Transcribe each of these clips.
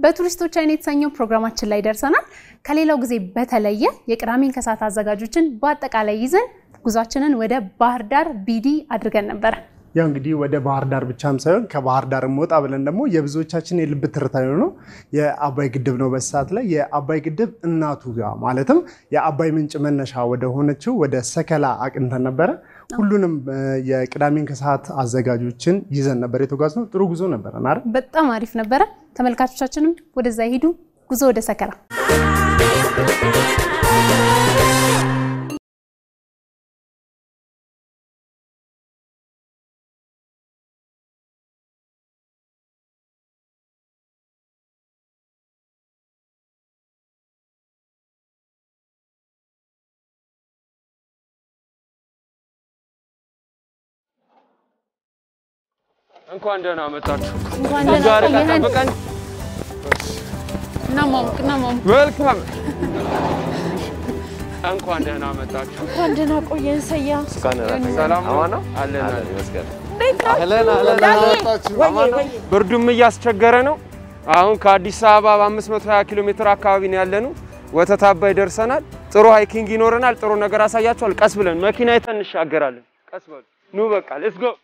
በቱሪስቶች አይን የተሰኘው ፕሮግራማችን ላይ ደርሰናል። ከሌላው ጊዜ በተለየ የቅዳሜን ከሰዓት አዘጋጆችን በአጠቃላይ ይዘን ጉዟችንን ወደ ባህር ዳር ቢዲ አድርገን ነበረ። ያው እንግዲህ ወደ ባህር ዳር ብቻም ሳይሆን ከባህር ዳር ወጣ ብለን ደግሞ የብዙዎቻችን የልብ ትርታ የሆነው የአባይ ግድብ ነው። በሰዓት ላይ የአባይ ግድብ እናቱ ጋር ማለትም የአባይ ምንጭ መነሻ ወደ ሆነችው ወደ ሰከላ አቅንተን ነበረ። ሁሉንም የቅዳሜን ከሰዓት አዘጋጆችን ይዘን ነበር የተጓዝነው። ጥሩ ጉዞ ነበረ አይደል? በጣም አሪፍ ነበረ። ተመልካቾቻችንም ወደዛ ይሄዱ። ጉዞ ወደ ሰከላ እንኳን ደህና መጣችሁ። እንኳን ብዙ ደህና ርቀት ቆየህን። ጠብቀን እናሟሙቅ እናሟሙቅ። ዌልካም። እንኳን ደህና መጣችሁ። እንኳን ደህና ቆየን። ሰያ ሰላም ነው? አለን አለን። ብርዱም እያስቸገረ ነው። አሁን ከአዲስ አበባ በ520 ኪሎ ሜትር አካባቢ ነው ያለነው። ወተት አባይ ደርሰናል። ጥሩ ሃይኪንግ ይኖረናል። ጥሩ ነገር አሳያችኋል። ቀስ ብለን መኪና አይተን እንሻገራለን። ቀስ በሉ ኑ፣ በቃ ሌትስ ጎ።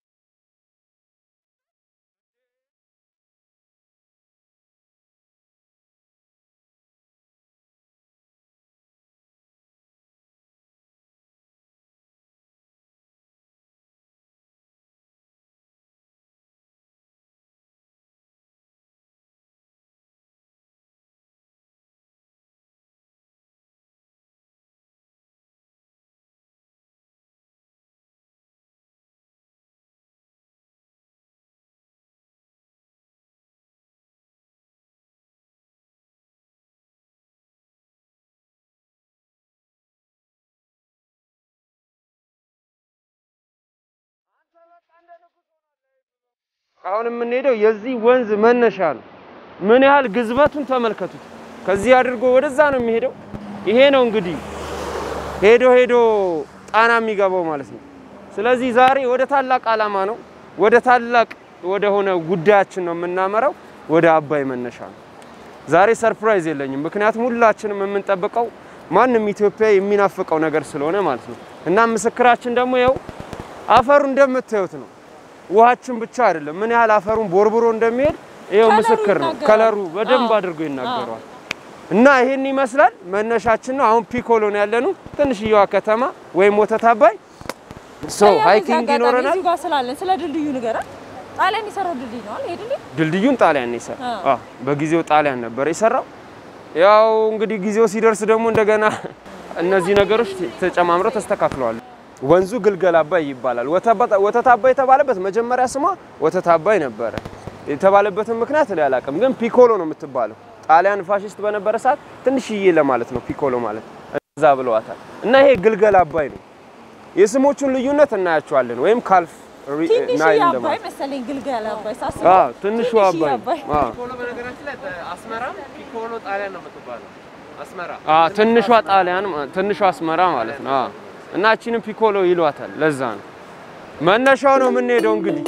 አሁን የምንሄደው የዚህ ወንዝ መነሻ ነው። ምን ያህል ግዝበቱን ተመልከቱት። ከዚህ አድርጎ ወደዛ ነው የሚሄደው። ይሄ ነው እንግዲህ ሄዶ ሄዶ ጣና የሚገባው ማለት ነው። ስለዚህ ዛሬ ወደ ታላቅ ዓላማ ነው፣ ወደ ታላቅ ወደ ሆነ ጉዳያችን ነው የምናመራው፣ ወደ አባይ መነሻ ነው። ዛሬ ሰርፕራይዝ የለኝም፣ ምክንያቱም ሁላችንም የምንጠብቀው ማንም ኢትዮጵያ የሚናፍቀው ነገር ስለሆነ ማለት ነው። እና ምስክራችን ደግሞ ይኸው አፈሩ እንደምታዩት ነው። ውሃችን ብቻ አይደለም፣ ምን ያህል አፈሩን ቦርብሮ እንደሚሄድ ይኸው ከለሩ ምስክር ነው። ይናገራል። ከለሩ በደንብ አዎ። አድርጎ ይናገረዋል። እና ይሄን ይመስላል መነሻችን ነው። አሁን ፒኮሎ ነው ያለነው፣ ትንሽየዋ ከተማ ወይም ወተት አባይ። ሶ ሃይኪንግ ይኖረናል። እዚሁ ጋር ስላለን ስለ ድልድዩ ንገረን። ጣሊያን የሰራው ድልድይ ነው አይደል? ይሄ ድልድይ ድልድዩን ጣሊያን ነው የሰራው። አዎ። አዎ በጊዜው ጣሊያን ነበር የሰራው። ያው እንግዲህ ጊዜው ሲደርስ ደግሞ እንደገና እነዚህ ነገሮች ተጨማምረው ተስተካክለዋል። ወንዙ ግልገል አባይ ይባላል። ወተባ- ወተት አባይ የተባለበት መጀመሪያ ስሟ ወተት አባይ ነበረ። የተባለበትን ምክንያት ላይ አላውቅም፣ ግን ፒኮሎ ነው የምትባለው። ጣሊያን ፋሽስት በነበረ ሰዓት ትንሽዬ ለማለት ነው ፒኮሎ ማለት እዛ ብለዋታል። እና ይሄ ግልገል አባይ ነው። የስሞቹን ልዩነት እናያቸዋለን። ወይም ካልፍ ሪ- ትንሽ ናይል አባይ እንደማለት መሰለኝ ግልገል አባይ ሳስብ አዎ፣ ትንሹ ትንሽዬ አባይ አባይ። አዎ። ፒኮሎ በነገራችን ላይ አስመራ ፒኮሎ ጣሊያን ነው የምትባለው። አስመራ አዎ ትንሿ ጣሊያን ማ- ትንሿ አስመራ ማለት ነው። አዎ እና እቺንም ፒኮሎ ይሏታል። ለዛ ነው መነሻው ነው የምንሄደው እንግዲህ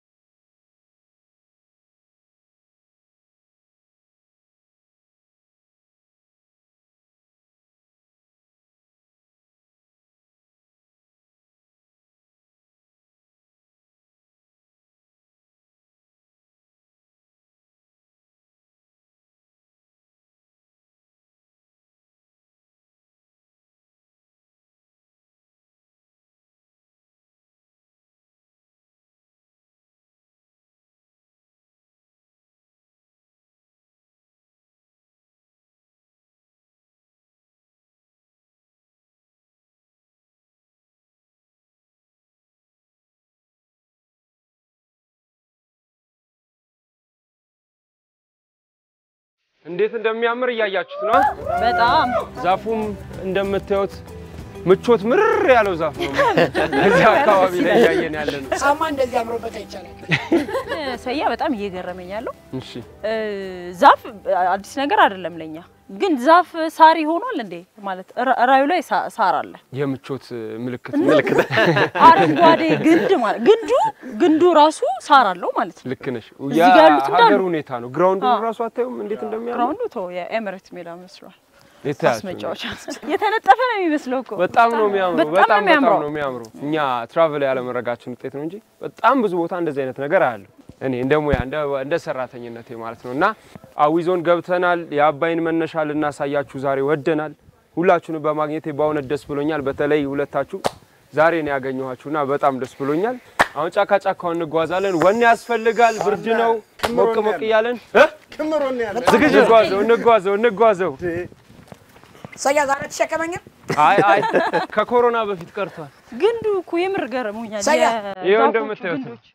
እንዴት እንደሚያምር እያያችሁት ነው። በጣም ዛፉም እንደምታዩት ምቾት ምርር ያለው ዛፍ ነው። እዚህ አካባቢ ላይ እያየን ያለ ነው። ጫማ እንደዚህ አምሮበት አይቻልም። ሰያ በጣም እየገረመኝ ያለው እሺ እ፣ ዛፍ አዲስ ነገር አይደለም ለኛ። ግን ዛፍ ሳር ይሆናል እንዴ? ማለት ራ- ራዩ ላይ ሳ- ሳር አለ። የምቾት ምልክት ምልክት አረንጓዴ ግንድ ማለት ግንዱ ግንዱ ራሱ ሳር አለው ማለት ነው። ልክ ነሽ። እዚህ ጋር ያሉት እንዳሉ- የሀገር ሁኔታ ነው። ግራውንዱ አዎ። ራሱ አታዩም እንዴት እንደሚያምር ግራውንዱ ተው የኤምሬት ሜዳ መስሏል። የተያዘ ኳስ መጫወቻ የተነጠፈ ነው የሚመስለው እኮ በጣም ነው የሚያምሩ። በጣም ነው በጣም በጣም የሚያምረው። ነው የሚያምሩ። እኛ ትራቭል ያለመረጋችን ውጤት ነው እንጂ በጣም ብዙ ቦታ እንደዚህ አይነት ነገር አያለሁ። እኔ እንደ ሙያ እንደ እንደ ሰራተኝነቴ ማለት ነው። እና አዊ ዞን ገብተናል። የአባይን መነሻ ልናሳያችሁ ዛሬ ወደናል። ሁላችሁንም በማግኘቴ በእውነት ደስ ብሎኛል። በተለይ ሁለታችሁ ዛሬ ነው ያገኘኋችሁና በጣም ደስ ብሎኛል። አሁን ጫካ ጫካውን እንጓዛለን። ወኔ ያስፈልጋል። ብርድ ነው። ሞቅ ሞቅ እያለን እ? ክምሮን ያለ ዝግጁ እንጓዘው እንጓዘው እንጓዘው። ሰያ ዛሬ ተሸከመኝም አይ አይ ከኮሮና በፊት ቀርቷል። ግንዱ እኮ የምር ገርሞኛል። ሳያ፣ የዛፎቹ ይኸው እንደምታዩት ነው። ግንዶች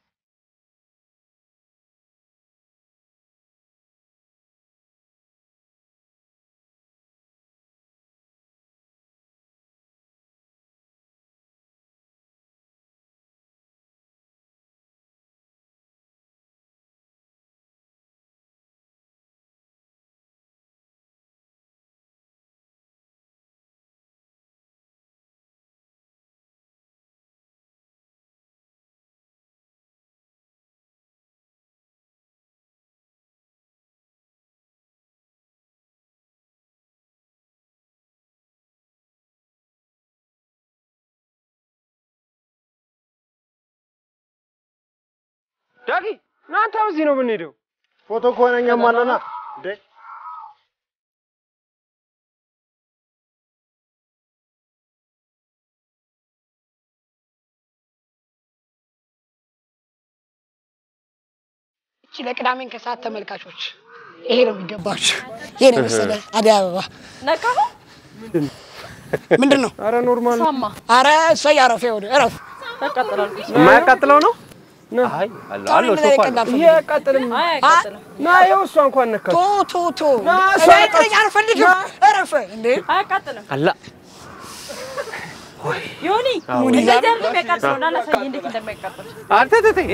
ዳጊ እናንተ እዚህ ነው የምንሄደው። ፎቶ ከሆነ እኛም አለና እንዴ እቺ ለቅዳሜን ከሰዓት ተመልካቾች ይሄ ነው የሚገባችሁ። ይሄ ነው የመሰለ አደይ አበባ ነካሁ ምንድን ነው? አረ ኖርማል ነው። ሳማ አረ እሰይ አረፍ ይኸውልህ እረፍ። ያቃጥላል። የማያቃጥለው ነው? አይ አለ ታሪ አለው ምን ሶፋ አይቀላል ይሄ አያቃጥልም። አይ አያቃጥልም። ና ይኸው እሷ እንኳን ነካት። ቶ ቶ ቶ ና፣ እሷ እኔ ጥለኝ አልፈልግም። እረፍ እንዴ አያቃጥልም። አላ ዮኒ እንደዚህ አይደለም የሚያቃጥለው። ና ላሳይህ እንዴት እንደሚያቃጥል። አንተ ተተኝ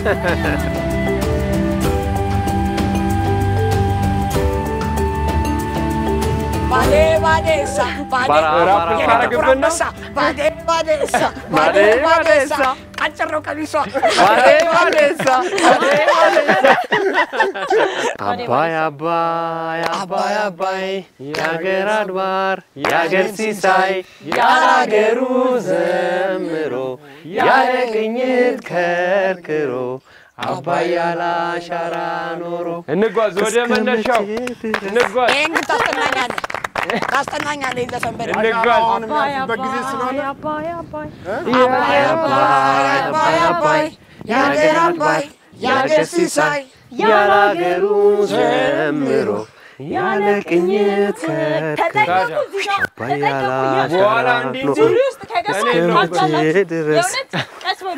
ባዴ ባዴ እሳ ባዴ ባራ ራፕ ባራ ልታረግብን ነው? እሳ ባዴ ባዴ እሳ ባዴ ባዴ እሳ አጭር ነው ቀሚሷ። ባዴ ባዴሳ ባዴ ባዴሳ አባይ አባይ አባይ አባይ የአገር አድባር የአገር ሲሳይ ያላገሩ ዘምሮ ያለ ቅኝት ከርክሮ አባይ ያለ አሻራ ኖሮ እንጓዝ ወደ መነሻው እንጓዝ ይሄን ግን ታስጠናኛለህ ታስጠናኛለህ። ይህ ዘፈን በደንብ እንጓዝ። አሁን የሚያልፍበት ጊዜ ስለሆነ አባይ አባይ አባይ አባይ አባይ አባይ የአገር አባይ የአገር ሲሳይ ያላገሩ ዘምሮ ያለ ቅኝት ከርክሮ ታዲያ እዚህ ጋር አባይ ያለ በኋላ አሻራ እንዲህ ኖሮ ሲሉ ውስጥ ከገባ እኔ ነው ታውቃላችሁ። ድረስ የእውነት ቀስ በሉ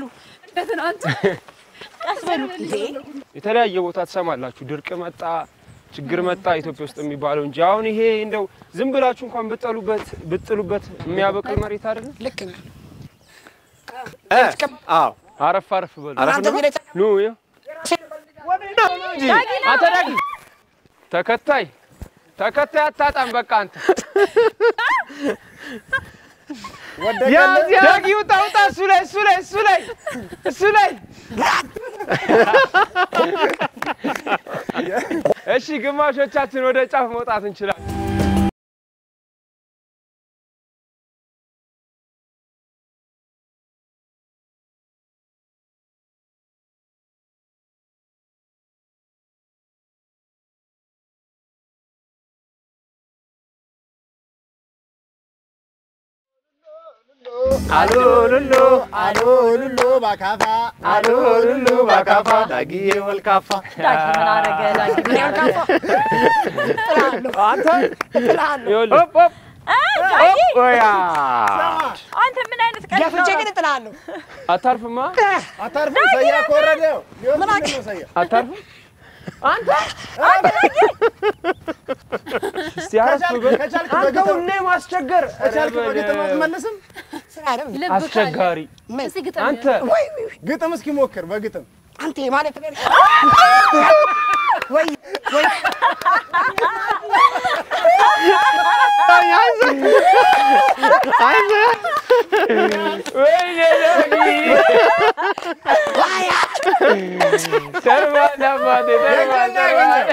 ቀስ በሉ እንዴ የተለያየ ቦታ ትሰማላችሁ። ድርቅ መጣ፣ ችግር መጣ ኢትዮጵያ ውስጥ የሚባለው እንጂ አሁን ይሄ እንደው ዝም ብላችሁ እንኳን ብጠሉበት ብጥሉበት የሚያበቅል መሬት አይደለም። ልክ ነህ። አዎ አረፍ አረፍ በሉ አንተ እዚህ ላይ ኑ ይኸው አንተ ዳጊ ተከታይ ተከታይ አታጣም። በቃ አንተ ዳጊ ውጣ ውጣ፣ እሱ ላይ እሱ ላይ እሱ ላይ እሱ ላይ እሺ፣ ግማሾቻችን ወደ ጫፍ መውጣት እንችላለን። አሎሉሎ አሎሉሎ ባካፋ አሎሉሎ ባካፋ ዳጊዬ ወልካፋ ዳጊ ምን አረገ ዳጊ ምን አረገ አንተ እጥልሃለሁ። ይኸውልህ፣ ሆፕ ሆፕ ዳጊ ኦያ አንተ ምን አይነት ቀልድ ደፍቼ ነው? ግን እጥልሃለሁ። አታርፍማ፣ አታርፍም። ሰያ ከወረደ ሊወርድ ነው ሰያ አታርፍም። እስቲ አረፍ በል። ከቻልክ አንተ በግጥም ሁሌ ማስቸገር ከቻልክ ኧረ በግጥም በለው። አትመልስም? ስራ አይደል እንዴ? አስቸጋሪ አንተ ወይ ወይ ግጥም እስኪ ሞክር በግጥም አንተ ማለት ነው ወይ ወይኔ ዳጊ ተርባል አባቴ ተርባል ተርባል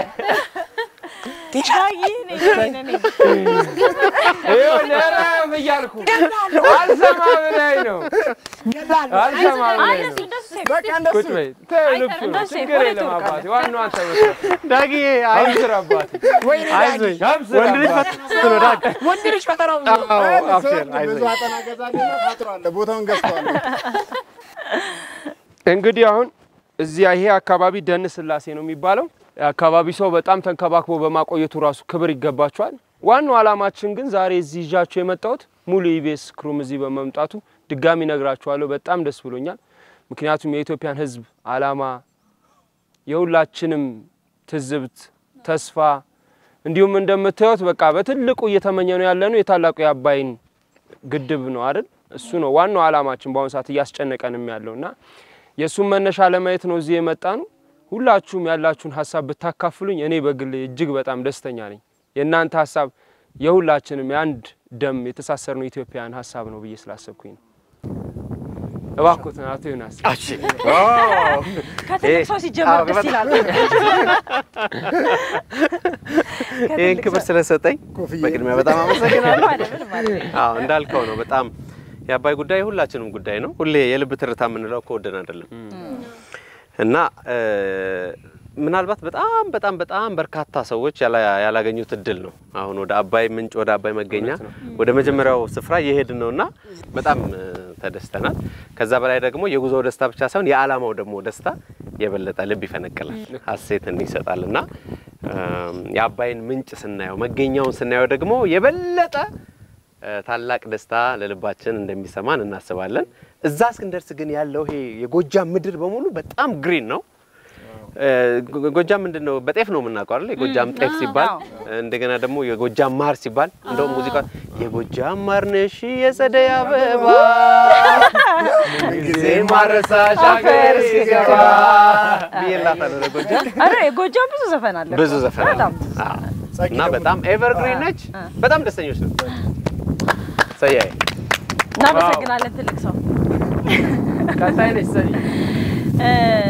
ዳጊ ነኝ ነኝ ነኝ ይኸው ነረፍ እያልኩ አልሰማ ብላኝ ነው አልሰማ ብላኝ ነው ቁጭ በይ ተይው ልብሱ ነው እንደሱ ችግር ወደ የለም ቱርክ አባቴ ዋናው አንተ መስራት ዳጊ አብስር አባቴ አይዞኝ አብስር ወንድ ልጅ አባቴ ፈተና ነው ዳጊ ወንድ ልጅ ፈተናው አዎ አብሽር ብዙ አይዞኝ አጠና ገዛልና ታጥሯል። ቦታውን ገዝተዋል። እንግዲህ አሁን እዚያ ይሄ አካባቢ ደን ስላሴ ነው የሚባለው። የአካባቢ ሰው በጣም ተንከባክቦ በማቆየቱ ራሱ ክብር ይገባቸዋል። ዋናው ዓላማችን ግን ዛሬ እዚህ ይዣቸው የመጣሁት ሙሉ ኢቢኤስ ክሩም እዚህ በመምጣቱ ድጋሚ ነግራችኋለሁ። በጣም ደስ ብሎኛል። ምክንያቱም የኢትዮጵያን ሕዝብ ዓላማ የሁላችንም ትዝብት፣ ተስፋ እንዲሁም እንደምታዩት በቃ በትልቁ እየተመኘ ነው ያለነው የታላቁ የአባይን ግድብ ነው አይደል? እሱ ነው ዋናው ዓላማችን በአሁኑ ሰዓት እያስጨነቀንም ያለው እና የእሱን መነሻ ለማየት ነው እዚህ የመጣ ነው። ሁላችሁም ያላችሁን ሀሳብ ብታካፍሉኝ እኔ በግል እጅግ በጣም ደስተኛ ነኝ። የእናንተ ሀሳብ የሁላችንም የአንድ ደም የተሳሰርነው ኢትዮጵያውያን ሀሳብ ነው ብዬ ስላሰብኩኝ ነው። እባክዎትን አቶ ዮናስ እሺ ከትልቅ ሰው ሲጀመር አዎ፣ ደስ በጣም- ይላል። ይህን ክብር ስለሰጠኝ በቅድሚያ በጣም አመሰግናለሁ። ማለት ምን ማለት ነው? አዎ እንዳልከው ነው። በጣም የአባይ ጉዳይ የሁላችንም ጉዳይ ነው። ሁሌ የልብ ትርታ የምንለው ከወደን አይደለም እና እ፣ ምናልባት በጣም በጣም በጣም በርካታ ሰዎች ያላ- ያላገኙት እድል ነው። አሁን ወደ አባይ ምንጭ ወደ አባይ መገኛ ወደ መጀመሪያው ስፍራ እየሄድን ነው እና በጣም እ፣ ተደስተናል። ከዛ በላይ ደግሞ የጉዞው ደስታ ብቻ ሳይሆን የዓላማው ደግሞ ደስታ የበለጠ ልብ ይፈነቅላል፣ ሀሴትን ይሰጣል እና እም፣ የአባይን ምንጭ ስናየው መገኛውን ስናየው ደግሞ የበለጠ እ፣ ታላቅ ደስታ ለልባችን እንደሚሰማን እናስባለን። እዛ እስክንደርስ ግን ያለው ይሄ የጎጃም ምድር በሙሉ በጣም ግሪን ነው። እ፣ ጎ- ጎጃም ምንድን ነው? በጤፍ ነው የምናውቀው አይደል? የጎጃም ጤፍ አዎ፣ ሲባል አዎ። እንደገና ደግሞ የጎጃም ማር ሲባል እንደውም ሙዚቃ የጎጃም ማር ነሽ የጸደይ አበባ ጊዜ ማረሳሽ ሀገር ሲገባ ብዬላታለሁ ለጎጃም አረ የጎጃም ብዙ ዘፈን አለ። ብዙ ዘፈን አለ። በጣም አዎ። እና በጣም ኤቨርግሪን ነች። በጣም ደስተኞች ነው። ሰያይ እናመሰግናለን ትልቅ ሰው። ቀጣይ ነች ሰኒ እ፣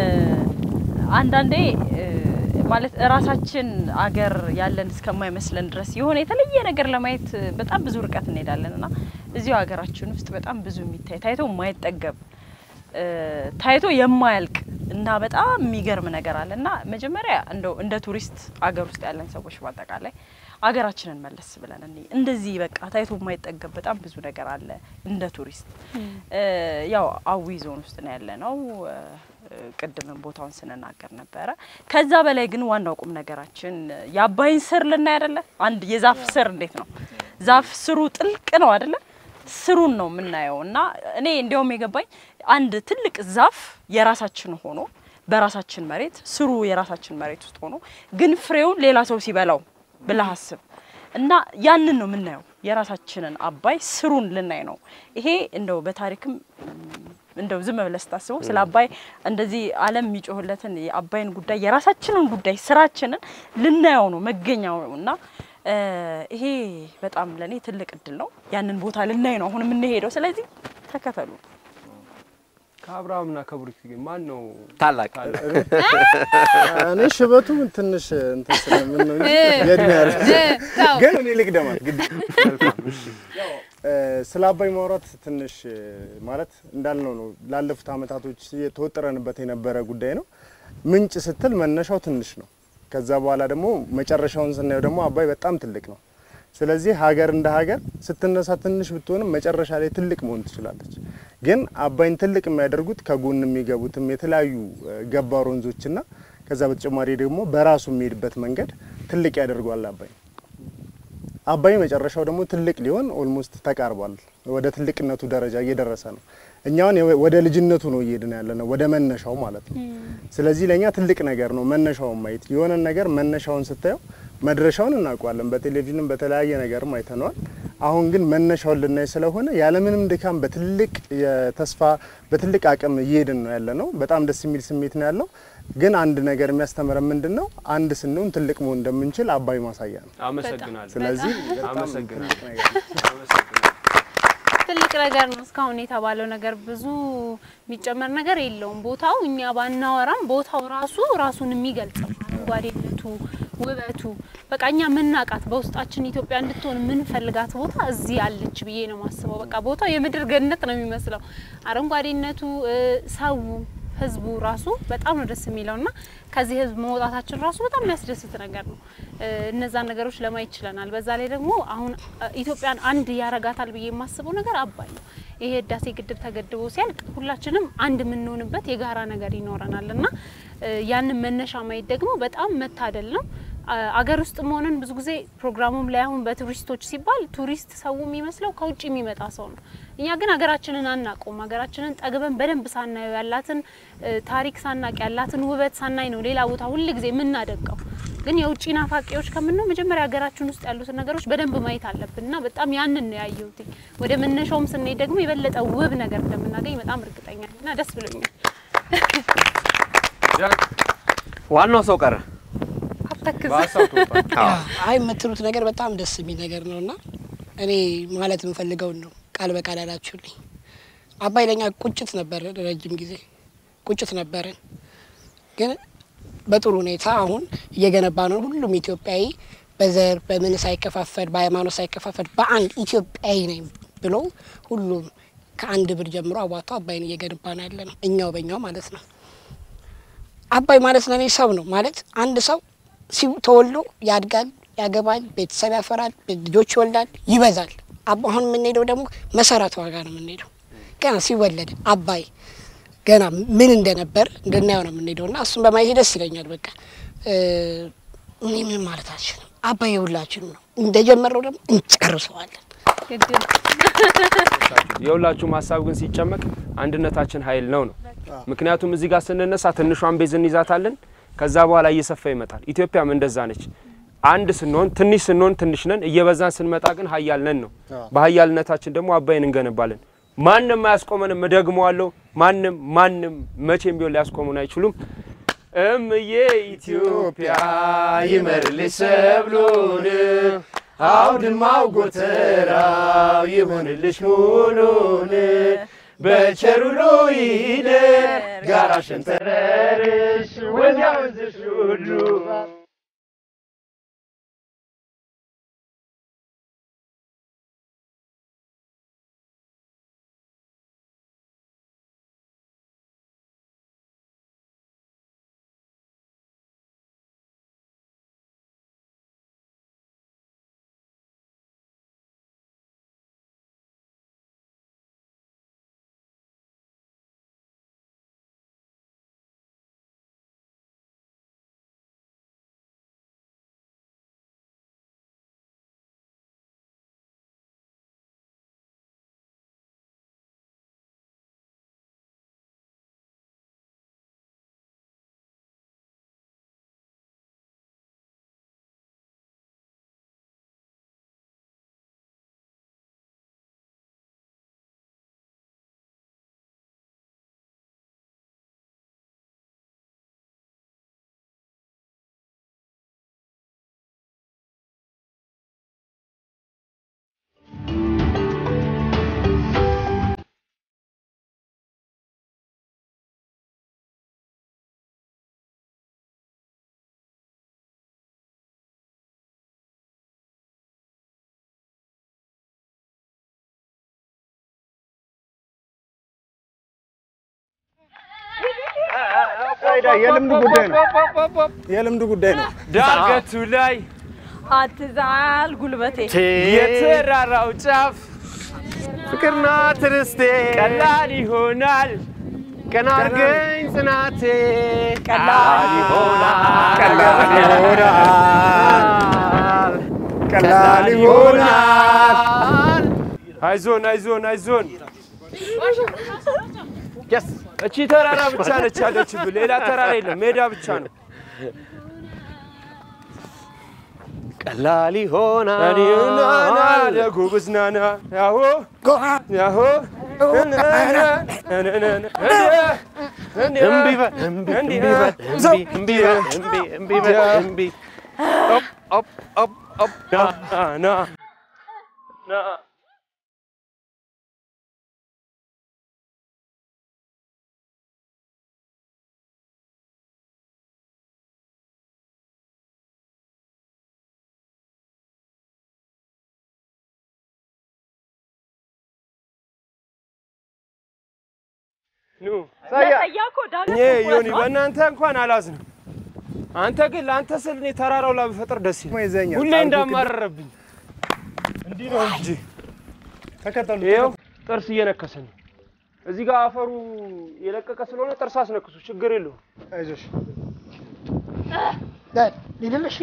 አንዳንዴ እ፣ ማለት እራሳችን አገር ያለን እስከማይመስለን ድረስ የሆነ የተለየ ነገር ለማየት እ፣ በጣም ብዙ ርቀት እንሄዳለን እና እዚሁ ሀገራችን ውስጥ በጣም ብዙ የሚታይ ታይቶ የማይጠገብ እ፣ ታይቶ የማያልቅ እና በጣም የሚገርም ነገር አለ እና መጀመሪያ እንደው እንደ ቱሪስት አገር ውስጥ ያለን ሰዎች በአጠቃላይ አገራችንን መለስ ብለን እኔ እንደዚህ በቃ ታይቶ የማይጠገብ በጣም ብዙ ነገር አለ እንደ ቱሪስት እ፣ ያው አዊ ዞን ውስጥ ነው ያለ ነው ቅድምን ቦታውን ስንናገር ነበረ። ከዛ በላይ ግን ዋናው ቁም ነገራችን የአባይን ስር ልናይ አይደለ? አንድ የዛፍ ስር እንዴት ነው ዛፍ ስሩ ጥልቅ ነው አይደለ? ስሩን ነው የምናየው እና እኔ እንዲያውም የገባኝ አንድ ትልቅ ዛፍ የራሳችን ሆኖ በራሳችን መሬት ስሩ የራሳችን መሬት ውስጥ ሆኖ ግን ፍሬውን ሌላ ሰው ሲበላው ብለህ አስብ እና ያንን ነው የምናየው የራሳችንን አባይ ስሩን ልናይ ነው። ይሄ እንደው በታሪክም እንደው ዝም ብለህ ስታስበው ስለ አባይ እንደዚህ ዓለም የሚጮህለትን የአባይን ጉዳይ የራሳችንን ጉዳይ ስራችንን ልናየው ነው መገኛው ነው እና እ፣ ይሄ በጣም ለእኔ ትልቅ እድል ነው። ያንን ቦታ ልናይ ነው አሁን የምንሄደው። ስለዚህ ተከተሉ። ከአብርሃምና ከብሩክ ግን ማን ነው ታላቅ እኔ ሽበቱ ትንሽ እንትን ስለምን ነው እንጂ የእድሜ ያለ ግን እኔ ልቅደማት ግድ ያው እ፣ ስለ አባይ ማውራት ትንሽ እ፣ ማለት እንዳልነው ነው። ላለፉት አመታቶች የተወጠረንበት የነበረ ጉዳይ ነው። ምንጭ ስትል መነሻው ትንሽ ነው። ከዛ በኋላ ደግሞ መጨረሻውን ስናየው ደግሞ አባይ በጣም ትልቅ ነው። ስለዚህ ሀገር እንደ ሀገር ስትነሳ ትንሽ ብትሆንም መጨረሻ ላይ ትልቅ መሆን ትችላለች። ግን አባይን ትልቅ የሚያደርጉት ከጎን የሚገቡትም የተለያዩ እ፣ ገባር ወንዞችና ከዛ በተጨማሪ ደግሞ በራሱ የሚሄድበት መንገድ ትልቅ ያደርገዋል አባይ አባይ መጨረሻው ደግሞ ትልቅ ሊሆን ኦልሞስት ተቃርቧል። ወደ ትልቅነቱ ደረጃ እየደረሰ ነው። እኛውን ወደ ልጅነቱ ነው እየሄድን ያለ ነው፣ ወደ መነሻው ማለት ነው። ስለዚህ ለእኛ ትልቅ ነገር ነው መነሻውን ማየት። የሆነን ነገር መነሻውን ስታየው መድረሻውን እናውቀዋለን። በቴሌቪዥንም በተለያየ ነገርም አይተነዋል። አሁን ግን መነሻውን ልናይ ስለሆነ ያለምንም ድካም በትልቅ የተስፋ በትልቅ አቅም እየሄድን ነው ያለ ነው። በጣም ደስ የሚል ስሜት ነው ያለው። ግን አንድ ነገር የሚያስተምረን ምንድን ነው? አንድ ስንሆን ትልቅ መሆን እንደምንችል አባይ ማሳያ ነው። አመሰግናለሁ። ስለዚህ አመሰግናለሁ። ትልቅ ነገር ነው። እስካሁን የተባለው ነገር ብዙ የሚጨመር ነገር የለውም። ቦታው እኛ ባናወራም ቦታው ራሱ ራሱን የሚገልጸው አረንጓዴነቱ፣ ውበቱ በቃ እኛ ምናቃት በውስጣችን ኢትዮጵያ እንድትሆን የምንፈልጋት ቦታ እዚህ አለች ብዬ ነው ማስበው። በቃ ቦታው የምድር ገነት ነው የሚመስለው። አረንጓዴነቱ፣ ሰው፣ ህዝቡ ራሱ በጣም ነው ደስ የሚለው እና ከዚህ ህዝብ መውጣታችን ራሱ በጣም የሚያስደስት ነገር ነው። እነዛን ነገሮች ለማየት ችለናል። በዛ ላይ ደግሞ አሁን ኢትዮጵያን አንድ ያረጋታል ብዬ የማስበው ነገር አባይ ነው። ይሄ ህዳሴ ግድብ ተገድቦ ሲያልቅ ሁላችንም አንድ የምንሆንበት የጋራ ነገር ይኖረናል እና ያንን መነሻ ማየት ደግሞ በጣም መታደል ነው። አገር ውስጥ መሆንን ብዙ ጊዜ ፕሮግራሙም ላይ አሁን በቱሪስቶች ሲባል ቱሪስት ሰው የሚመስለው ከውጭ የሚመጣ ሰው ነው። እኛ ግን ሀገራችንን አናውቀውም። ሀገራችንን ጠግበን በደንብ ሳናየው ያላትን ታሪክ ሳናቅ ያላትን ውበት ሳናይ ነው ሌላ ቦታ ሁል ጊዜ የምናደቀው። ግን የውጭ ናፋቂዎች ከምነው መጀመሪያ ሀገራችን ውስጥ ያሉትን ነገሮች በደንብ ማየት አለብን እና በጣም ያንን ነው ያየሁት። ወደ መነሻውም ስንሄድ ደግሞ የበለጠ ውብ ነገር እንደምናገኝ በጣም እርግጠኛ ነኝ እና ደስ ብሎኛል። ዋናው ሰው ቀረ። አተክዝ አይ የምትሉት ነገር በጣም ደስ የሚል ነገር ነው እና እኔ ማለት የምፈልገውን ነው ቃል በቃል ያላችሁልኝ። አባይ ለኛ ቁጭት ነበር፣ ረጅም ጊዜ ቁጭት ነበረን። ግን በጥሩ ሁኔታ አሁን እየገነባ ነው። ሁሉም ኢትዮጵያዊ በዘር በምን ሳይከፋፈል በሃይማኖት ሳይከፋፈል በአንድ ኢትዮጵያዊ ነኝ ብሎ ሁሉም ከአንድ ብር ጀምሮ አዋጥቶ አባይን እየገነባ ነው ያለ ነው። እኛው በእኛው ማለት ነው። አባይ ማለት ለእኔ ሰው ነው ማለት አንድ ሰው ተወልዶ ያድጋል፣ ያገባል፣ ቤተሰብ ያፈራል፣ ልጆች ይወልዳል፣ ይበዛል። አሁን የምንሄደው ደግሞ መሰረቱ ዋጋ ነው የምንሄደው ገና ሲወለድ አባይ ገና ምን እንደነበር እንድናየው ነው የምንሄደው እና እሱን በማየት ደስ ይለኛል። በቃ እኔ ምን ማለት አልችልም። አባይ የሁላችንም ነው። እንደጀመረው ደግሞ እንጨርሰዋለን። የሁላችሁም ሀሳብ ግን ሲጨመቅ አንድነታችን ኃይል ነው ነው። ምክንያቱም እዚህ ጋር ስንነሳ ትንሿን ቤዝ እንይዛታለን። ከዛ በኋላ እየሰፋ ይመጣል። ኢትዮጵያም እንደዛ ነች። አንድ ስንሆን ትንሽ ስንሆን ትንሽ ነን፣ እየበዛን ስንመጣ ግን ሀያል ነን ነው። በሀያልነታችን ደግሞ አባይን እንገነባለን። ማንም አያስቆመንም። እደግመዋለሁ። ማንም ማንም መቼም ቢሆን ሊያስቆሙን አይችሉም። እምዬ ኢትዮጵያ ይመርልሽ ሰብሉን፣ አውድማው ጎተራው ይሆንልሽ ሙሉን፣ በቸሩሎ ይደር ጋራ ሸንተረርሽ ወዲያ ወንዝሽ ሁሉ የልምድ ጉዳይ ነው። የልምድ ጉዳይ ነው። ዳገቱ ላይ አትዛል ጉልበቴ የተራራው ጫፍ ፍቅርና ትርስቴ ቀላል ይሆናል ቀና አርገኝ ጽናቴ ቀላል ይሆናል ቀላል ይሆናል ቀላል ይሆናል። አይዞን አይዞን አይዞን የስ እቺ ተራራ ብቻ ነች ያለችብን፣ ሌላ ተራራ የለም፣ ሜዳ ብቻ ነው። ቀላል ይሆናል። ናና ለጎበዝ ናና ያሆ ያሆ እምቢ በል እምቢ እምቢ በል እምቢ እምቢ በል እምቢ እምቢ በል እምቢ ኦፕ ኦፕ ኦፕ ኦፕ ና ና ኑ ለሰያ እኮ ዳገት እኔ ዮኒ በእናንተ እንኳን አላዝንም። አንተ ግን ለአንተ ስል እኔ ተራራው ላይ ብፈጥር ደስ ይላል። ይዘኛል። ሁሌ ጣልኩ እንዳማረረብኝ እንዲህ ነው እንጂ ተከተሉ። ይኸው ጥርስ እየነከሰ ነው። እዚህ ጋር አፈሩ የለቀቀ ስለሆነ ጥርስ አስነክሱ፣ ችግር የለውም። አይዞሽ ሊልልሽ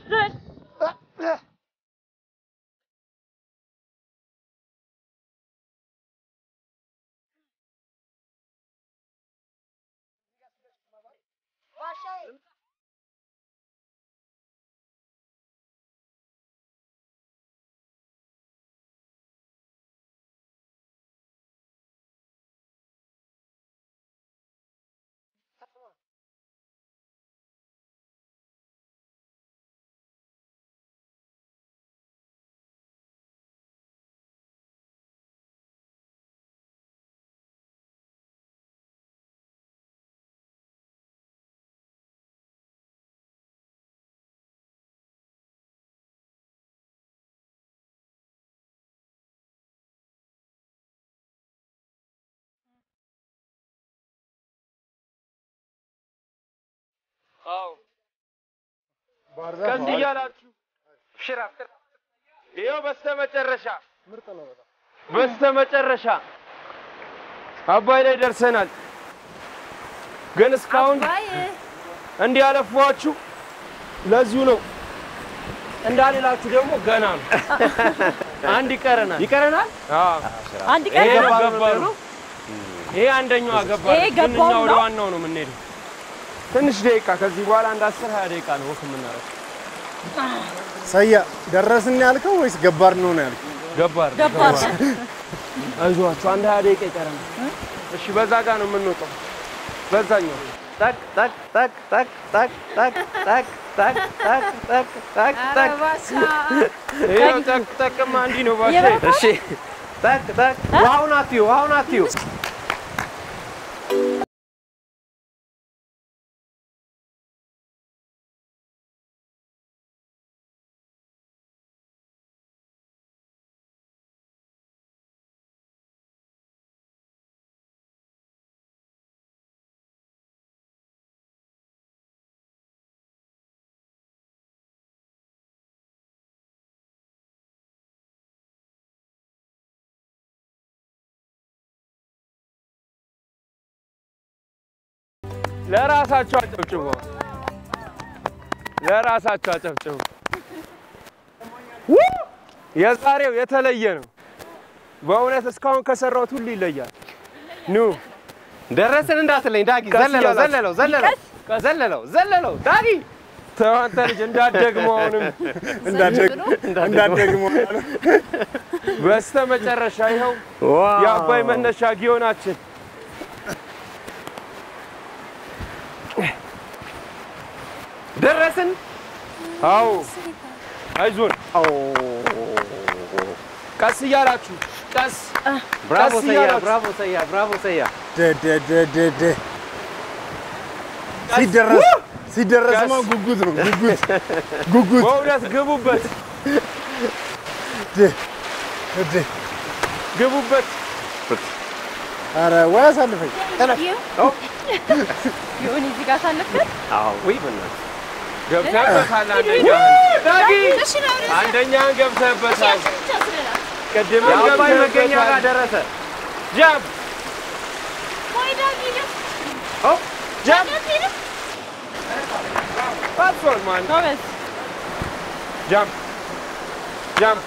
አዎ ከዚህ እያላችሁ ሽራ ይኸው በስተመጨረሻ በስተመጨረሻ አባይ ላይ ደርሰናል። ግን እስካሁን እንዲህ ያለፏችሁ ለዚሁ ነው። እንዳልላችሁ ደግሞ ገና ነው። አንድ ይቀረናል። ይቀረናል። አዎ አንድ ይሄ ቀን ነው ገባሩ ነው። ይሄ አንደኛው ገባሩ። ይሄ ግን እኛ ገባሩ ወደ ነው። ዋናው ነው የምንሄደው። ትንሽ ደቂቃ ከዚህ በኋላ አንድ አስር ሀያ ደቂቃ ነው ወክ የምናደርገው። ሰያ ደረስን ያልከው ወይስ ገባር ነው ነው ያልከው? ገባር ገባር አይዟችሁ አንድ ሀያ ደቂቃ ይቀረናል። እሺ በዛ ጋር ነው የምንወጣው። በዛኛው ጠቅ ጠቅ ጠቅ ጠቅ ጠቅ ጠቅ ጠቅ ጠቅ ጠቅ ጠቅ ጠቅ ጠቅ ይኸው ጠቅ ጠቅማ እንዲህ ነው ባሻ እሺ ጠቅ ጠቅ ውሃውን አትዩ ውሃውን አትዩ ለራሳቸው አጨብጭቡ። ለራሳቸው አጨብጭቡ። የዛሬው የተለየ ነው። በእውነት እስካሁን ከሰራሁት ሁሉ ይለያል። ኑ ደረስን እንዳትለኝ ዳጊ ቀስ ዘለለው እያላችሁ። ዘለለው ዘለለው ዘለለው ዘለለው ዳጊ ተው አንተ ልጅ እንዳትደግመው አሁንም እንዳትደግሞ በስተ መጨረሻ ይኸው የአባይ መነሻ ጊዮናችን ደረስን አዎ አይዞን ቀስ እያላችሁ ቀስ ብራቮ ቀስ ሰያ እያላችሁ። ብራቮ ሰያ ብራቮ ሰያ ደደደደደ ሲደረስ ሲደረስማ ጉጉት ነው ጉጉት ጉጉት በእውነት ግቡበት ደ- ደ- ግቡበት ኧረ ወይ አሳልፈኝ ይሁን እዚህ ጋር ሳለፍን አዎ ወይ በእናትህ ገብተህበታል አንደኛህን ዳጊ አንደኛህን ገብተህበታል ቅድም የአባይ መገኛ ጋር ደረሰ ጃምፕ ጃምፕ ፓትሮል ማን ጎበዝ ጃምፕ ጃምፕ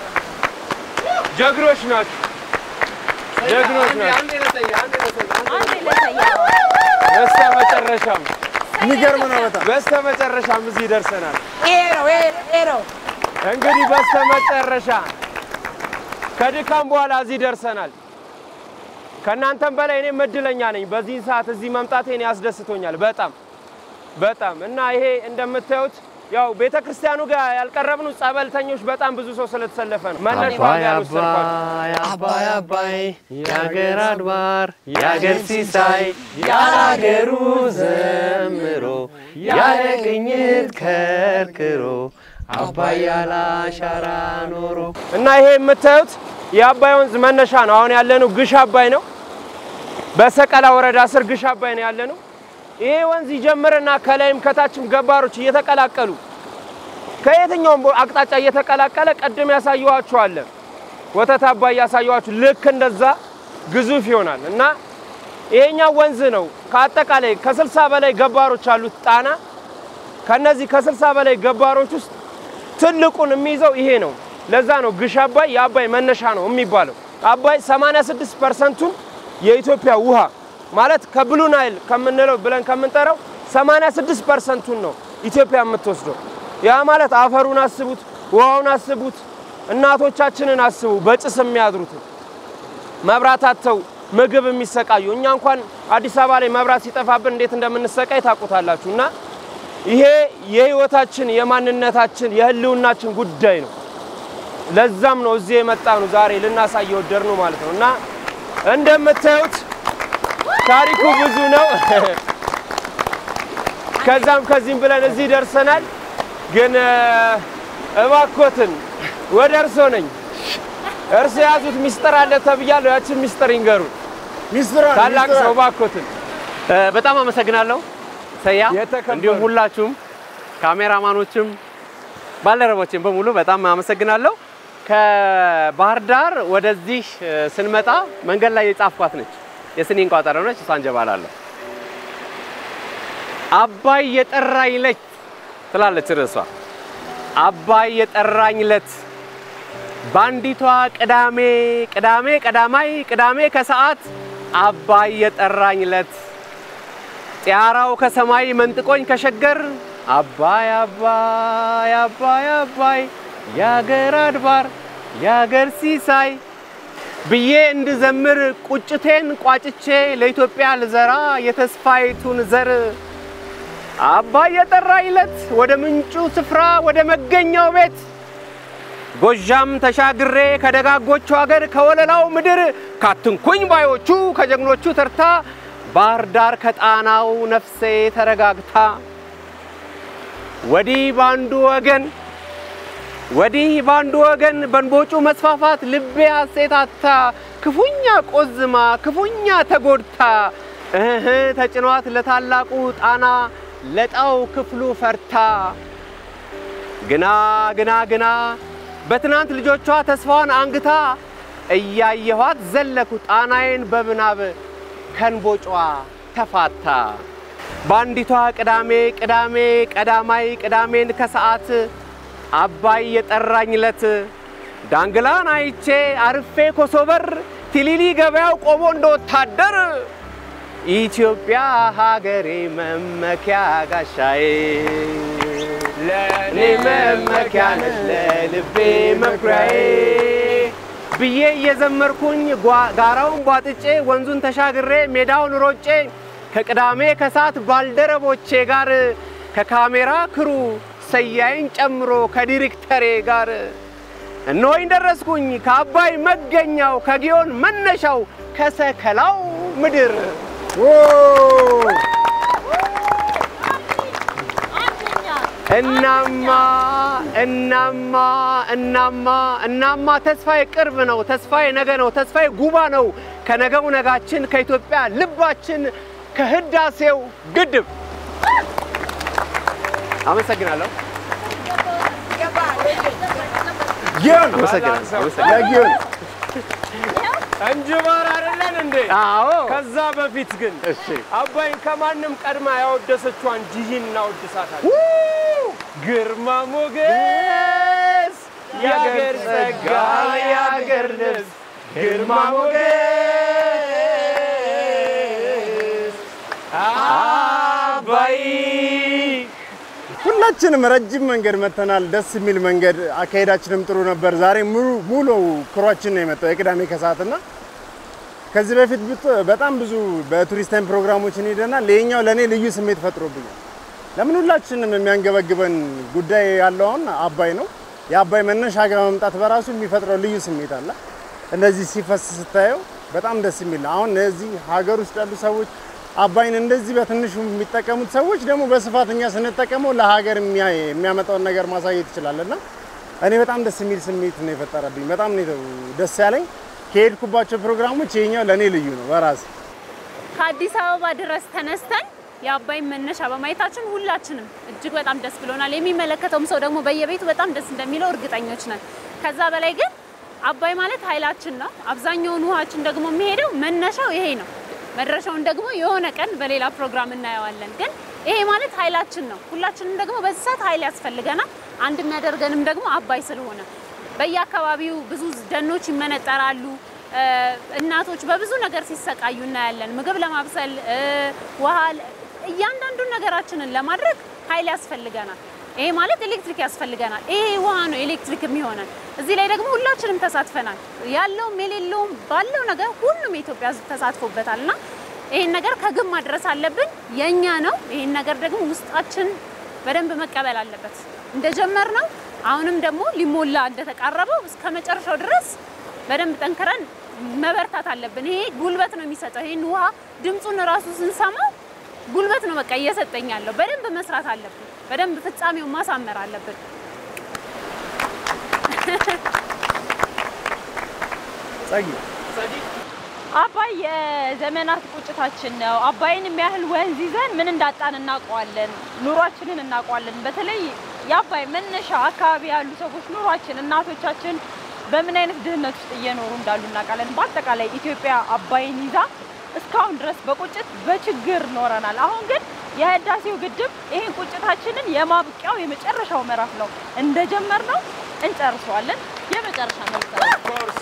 ጀግኖች ናችሁ ጀግኖች ናችሁ አንዴ ለሰያ በስተ መጨረሻም የሚገርም ነው በጣም በስተ መጨረሻም እዚህ ደርሰናል ይሄ ነው ይሄ ይሄ ነው እንግዲህ በስተመጨረሻ ከድካም በኋላ እዚህ ደርሰናል። ከእናንተም በላይ እኔም እድለኛ ነኝ። በዚህ ሰዓት እዚህ መምጣቴ እኔ ያስደስቶኛል በጣም በጣም እና ይሄ እንደምታዩት ያው ቤተ ክርስቲያኑ ጋር ያልቀረብኑ ጸበልተኞች በጣም ብዙ ሰው ስለተሰለፈ ነው። መነሻው አባይ ያልወሰድኳቸው አባይ አባይ አባይ የአገር አድባር የአገር ሲሳይ ያላገሩ ዘምሮ ያለ ቅኝት ከርክሮ አባይ ያለ አሻራ ኖሮ እና ይሄ የምታዩት የአባይ ወንዝ መነሻ ነው። አሁን ያለነው ግሽ አባይ ነው። በሰቀላ ወረዳ ስር ግሽ አባይ ነው ያለነው። ይሄ ወንዝ ይጀምርና ከላይም ከታችም ገባሮች እየተቀላቀሉ ከየትኛውም ቦ- አቅጣጫ እየተቀላቀለ ቅድም ያሳየኋችሁ አለ ወተት አባይ ያሳየኋችሁ ልክ እንደዛ ግዙፍ ይሆናል እና ይሄኛው ወንዝ ነው ከአጠቃላይ ከስልሳ በላይ ገባሮች አሉት ጣና ከነዚህ ከስልሳ በላይ ገባሮች ውስጥ ትልቁን የሚይዘው ይሄ ነው። ለዛ ነው ግሽ አባይ የአባይ መነሻ ነው የሚባለው። አባይ 86 ፐርሰንቱን የኢትዮጵያ ውሃ ማለት ከብሉ ናይል ከምንለው ብለን ከምንጠራው 86 ፐርሰንቱን ነው ኢትዮጵያ የምትወስደው። ያ ማለት አፈሩን አስቡት፣ ውሃውን አስቡት፣ እናቶቻችንን አስቡ፣ በጭስ የሚያድሩትን መብራት አጥተው ምግብ የሚሰቃዩ እኛ እንኳን አዲስ አበባ ላይ መብራት ሲጠፋብን እንዴት እንደምንሰቃይ ታውቁታላችሁ። እና ይሄ የህይወታችን የማንነታችን የህልውናችን ጉዳይ ነው። ለዛም ነው እዚህ የመጣ ነው ዛሬ ልናሳይ የወደድ ነው ማለት ነው። እና እንደምታዩት ታሪኩ ብዙ ነው። ከዛም ከዚህም ብለን እዚህ ደርሰናል። ግን እ፣ እባኮትን ወደ እርሶ ነኝ። እርሶ የያዙት ሚስጥር አለ ተብያለሁ። ያችን ሚስጥር ይንገሩ። ታላቅ ሰው እባኮትን። እ፣ በጣም አመሰግናለሁ ሰያ፣ የተከበሩ። እንዲሁም ሁላችሁም ካሜራማኖችም ባልደረቦችም በሙሉ በጣም አመሰግናለሁ። ከባህር ዳር ወደዚህ እ፣ ስንመጣ መንገድ ላይ የጻፍኳት ነች፣ የስኒን ቋጠሮ ነች። እሷን ጀባላለሁ። አባይ የጠራኝ ለት ትላለች ርዕሷ። አባይ የጠራኝ ለት በአንዲቷ ቅዳሜ ቅዳሜ ቀዳማይ ቅዳሜ ከሰዓት አባይ የጠራኝ ለት ጢያራው ከሰማይ መንጥቆኝ ከሸገር አባይ አባይ አባይ አባይ የአገር አድባር የአገር ሲሳይ ብዬ እንድዘምር ቁጭቴን ቋጭቼ ለኢትዮጵያ ልዘራ የተስፋይቱን ዘር አባይ የጠራኝ ለት ወደ ምንጩ ስፍራ ወደ መገኛው ቤት ጎዣም ተሻግሬ ከደጋጎቹ ሀገር ከወለላው ምድር ካትንኩኝ ባዮቹ ከጀግኖቹ ተርታ ባህር ዳር ከጣናው ነፍሴ ተረጋግታ ወዲህ ባንዱ ወገን ወዲህ ባንዱ ወገን በንቦጩ መስፋፋት ልቤ ሐሴታታ ክፉኛ ቆዝማ ክፉኛ ተጎድታ እህ ተጭኗት ለታላቁ ጣና ለጣው ክፍሉ ፈርታ ግና ግና ግና በትናንት ልጆቿ ተስፋዋን አንግታ እያየኋት ዘለኩ ጣናዬን በምናብ ከንቦጯ ተፋታ። በአንዲቷ ቅዳሜ ቅዳሜ ቀዳማይ ቅዳሜን ከሰዓት አባይ የጠራኝ ለት ዳንግላን አይቼ አርፌ ኮሶበር ቲሊሊ ገበያው ቆሞ እንደ ወታደር ኢትዮጵያ ሀገሬ መመኪያ ጋሻዬ ለእኔ መመኪያ ነች ለልቤ መኩሪያዬ ብዬ እየዘመርኩኝ ጓ- ጋራውን ቧጥጬ ወንዙን ተሻግሬ ሜዳውን ሮጬ ከቅዳሜ ከሰዓት ባልደረቦቼ ጋር ከካሜራ ክሩ ሰያይን ጨምሮ ከዲሬክተሬ ጋር እነሆኝ ደረስኩኝ ከአባይ መገኛው ከጊዮን መነሻው ከሰከላው ምድር እናማ እናማ እናማ እናማ ተስፋዬ ቅርብ ነው። ተስፋዬ ነገ ነው። ተስፋዬ ጉባ ነው። ከነገው ነጋችን ከኢትዮጵያ ልባችን ከህዳሴው ግድብ አመሰግናለሁ። አመሰግናለሁ። አመሰግናለሁ። እንጅባር አይደለን እንዴ? አዎ ከዛ በፊት ግን እሺ አባይን ከማንም ቀድማ ያወደሰችዋን ጂጂን እናወድሳታለን። ግርማ ሞገስ የአገር ጸጋ የአገር ልብስ ግርማ ሞገስ አባይ ሁላችንም ረጅም መንገድ መተናል። ደስ የሚል መንገድ፣ አካሄዳችንም ጥሩ ነበር። ዛሬ ሙሉ ሙሉ ክሯችን ነው የመጣው የቅዳሜ ከሰዓትና ከዚህ በፊት ብት- በጣም ብዙ በቱሪስት ታይም ፕሮግራሞችን ሄደናል። ይሄኛው ለእኔ ልዩ ስሜት ፈጥሮብኛል። ለምን ሁላችንም የሚያንገበግበን ጉዳይ ያለው አሁን አባይ ነው። የአባይ መነሻ ጋር መምጣት በራሱ የሚፈጥረው ልዩ ስሜት አለ። እንደዚህ ሲፈስ ስታየው በጣም ደስ የሚል ነው። አሁን እዚህ ሀገር ውስጥ ያሉ ሰዎች አባይን እንደዚህ በትንሹ የሚጠቀሙት ሰዎች ደግሞ በስፋት እኛ ስንጠቀመው ለሀገር የሚያ- የሚያመጣውን ነገር ማሳየት ይችላል እና እኔ በጣም ደስ የሚል ስሜት ነው የፈጠረብኝ። በጣም ነው ደስ ያለኝ። ከሄድኩባቸው ፕሮግራሞች ይሄኛው ለእኔ ልዩ ነው በራሴ ከአዲስ አበባ ድረስ ተነስተን የአባይን መነሻ በማየታችን ሁላችንም እጅግ በጣም ደስ ብሎናል። የሚመለከተውም ሰው ደግሞ በየቤቱ በጣም ደስ እንደሚለው እርግጠኞች ነን። ከዛ በላይ ግን አባይ ማለት ኃይላችን ነው። አብዛኛውን ውሃችን ደግሞ የሚሄደው መነሻው ይሄ ነው። መድረሻውን ደግሞ የሆነ ቀን በሌላ ፕሮግራም እናየዋለን። ግን ይሄ ማለት ኃይላችን ነው። ሁላችንም ደግሞ በዚህ ሰዓት ኃይል ያስፈልገናል። አንድ የሚያደርገንም ደግሞ አባይ ስለሆነ በየአካባቢው ብዙ ደኖች ይመነጠራሉ። እ፣ እናቶች በብዙ ነገር ሲሰቃዩ እናያለን። ምግብ ለማብሰል እ፣ ውሃ ለ- እያንዳንዱን ነገራችንን ለማድረግ ኃይል ያስፈልገናል። ይሄ ማለት ኤሌክትሪክ ያስፈልገናል። ይሄ ውሃ ነው ኤሌክትሪክ የሚሆነን። እዚህ ላይ ደግሞ ሁላችንም ተሳትፈናል። ያለውም የሌለውም ባለው ነገር ሁሉም የኢትዮጵያ ሕዝብ ተሳትፎበታል እና ይሄን ነገር ከግብ ማድረስ አለብን። የኛ ነው። ይሄን ነገር ደግሞ ውስጣችን በደንብ መቀበል አለበት። እንደጀመር ነው አሁንም ደግሞ ሊሞላ እንደተቃረበው እስከ መጨረሻው ድረስ በደንብ ጠንክረን መበርታት አለብን። ይሄ ጉልበት ነው የሚሰጠው። ይሄን ውሃ ድምፁን እራሱ ስንሰማው ጉልበት ነው በቃ እየሰጠኝ ያለው። በደንብ መስራት አለብን። በደንብ ፍጻሜውን ማሳመር አለብን። ጸጊ አባይ የዘመናት ቁጭታችን ነው። አባይን የሚያህል ወንዝ ይዘን ምን እንዳጣን እናውቀዋለን። ኑሯችንን እናውቀዋለን። በተለይ የአባይ መነሻ አካባቢ ያሉ ሰዎች ኑሯችን፣ እናቶቻችን በምን አይነት ድህነት ውስጥ እየኖሩ እንዳሉ እናውቃለን። በአጠቃላይ ኢትዮጵያ አባይን ይዛ እስካሁን ድረስ በቁጭት በችግር ኖረናል። አሁን ግን የህዳሴው ግድብ ይህን ቁጭታችንን የማብቂያው የመጨረሻው ምዕራፍ ነው። እንደጀመርነው እንጨርሰዋለን። የመጨረሻ መልስ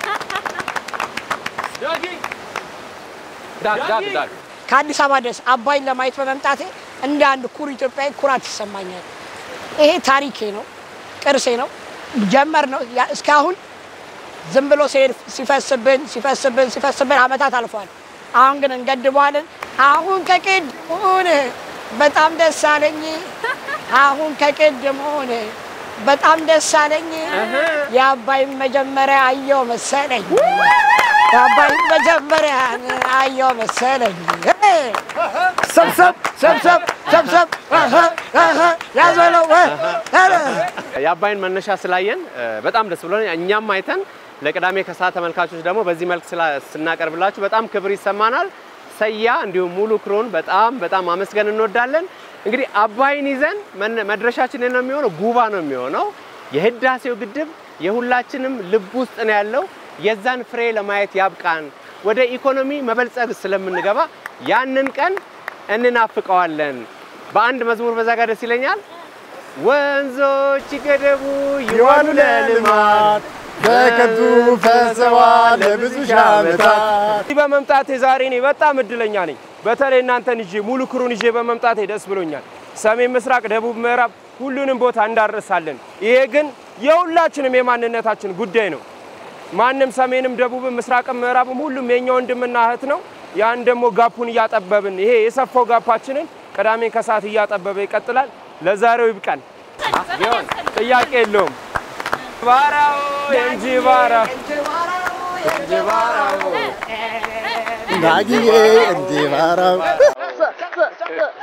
ዳግ ዳግ ዳግ ከአዲስ አበባ ድረስ አባይን ለማየት በመምጣቴ እንደ አንድ ኩሩ ኢትዮጵያዊ ኩራት ይሰማኛል። ይሄ ታሪኬ ነው፣ ቅርሴ ነው፣ ጀመር ነው። ያ- እስካሁን ዝም ብሎ ሲሄድ ሲፈስብን ሲፈስብን ሲፈስብን አመታት አልፏል። አሁን ግን እንገድበዋለን። አሁን ከቅድሙን በጣም ደስ አለኝ። አሁን ከቅድሙን በጣም ደስ አለኝ። የአባይን መጀመሪያ አየው መሰለኝ። የአባይን መጀመሪያ አየው መሰለኝ። ሰብሰብ ሰብሰብ ሰብሰብ እህ እህ ያዘለው የአባይን መነሻ ስላየን እ፣ በጣም ደስ ብሎን እኛም አይተን ለቅዳሜ ከሰዓት ተመልካቾች ደግሞ በዚህ መልክ ስላ- ስናቀርብላችሁ በጣም ክብር ይሰማናል። ሰያ እንዲሁም ሙሉ ክሮን በጣም በጣም አመስገን እንወዳለን። እንግዲህ አባይን ይዘን መነ- መድረሻችን ነው የሚሆነው ጉባ ነው የሚሆነው። የህዳሴው ግድብ የሁላችንም ልብ ውስጥ ነው ያለው። የዛን ፍሬ ለማየት ያብቃን። ወደ ኢኮኖሚ መበልጸግ ስለምንገባ ያንን ቀን እንናፍቀዋለን። በአንድ መዝሙር በዛ ጋር ደስ ይለኛል። ወንዞች ይገደቡ ይዋሉ ለልማት በከንቱ ፈሰዋል ለብዙ ሺህ ዓመታት። እዚህ በመምጣቴ ዛሬ እኔ በጣም እድለኛ ነኝ። በተለይ እናንተን ይዤ ሙሉ ክሩን ይዤ በመምጣቴ ደስ ብሎኛል። ሰሜን፣ ምስራቅ፣ ደቡብ፣ ምዕራብ ሁሉንም ቦታ እንዳረሳለን። ይሄ ግን የሁላችንም የማንነታችን ጉዳይ ነው። ማንም ሰሜንም፣ ደቡብም፣ ምስራቅም፣ ምዕራብም ሁሉም የኛ ወንድምና እህት ነው። ያን ደግሞ ጋፑን እያጠበብን ይሄ የሰፋው ጋፓችንን ቅዳሜ ከሰዓት እያጠበበ ይቀጥላል። ለዛሬው ይብቃን። ቢሆን ጥያቄ የለውም። ባራው የእንጂባራ ዳግዬ እንዲባራው